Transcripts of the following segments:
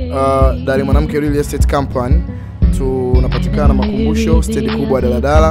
uh, Dar Mwanamke Real Estate Company. Tunapatikana Makumbusho, stendi kubwa ya daladala.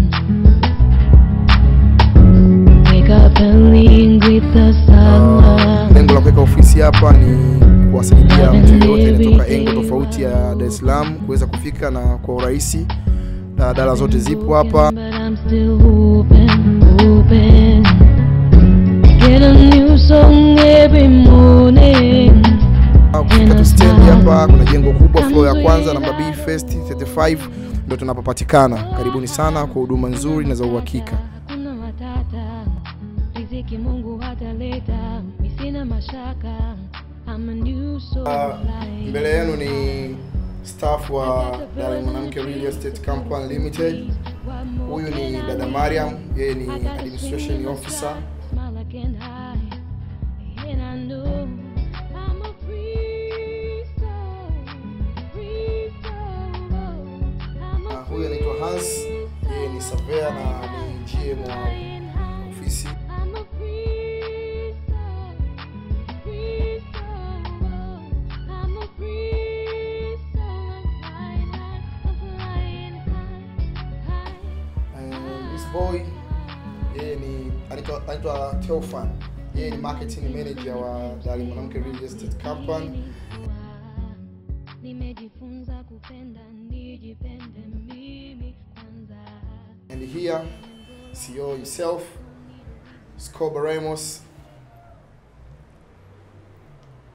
Wake up early with the sun. Uh, lengo la kuweka ofisi hapa ni kuwasaidia mtu yeyote anayetoka engo tofauti ya Dar es Salaam kuweza kufika na kwa urahisi. Daladala zote zipo hapa. But I'm still hoping, hoping. Get a new song every morning. Kufika tu stendi hapa, kuna jengo kubwa floor ya kwanza namba B First 35 ndio tunapopatikana. Karibuni sana kwa huduma nzuri na za uhakika. Hakuna matata, riziki Mungu hataleta, mi sina mashaka. I'm a new soul flying. Mbele yenu ni staff wa Dar Mwanamke Real Estate Company Limited. Huyu ni dada Mariam, yeye ni administration officer. Smile I can't hide, and I know I'm a free soul, free soul. I'm Na a huyu anaitwa Hans, yeye ni surveyor na ni GM wa flying high. ofisi. I'm a free soul, free soul. I'm a free soul. I'm flying high, I'm flying high, high. And this boy yeye ni anaitwa anaitwa Teofan. Yeye ni marketing manager wa Dar Mwanamke Real Estate Company. Nimejifunza kupenda, nijipende mimi kwanza. And here CEO himself Scoba Ramos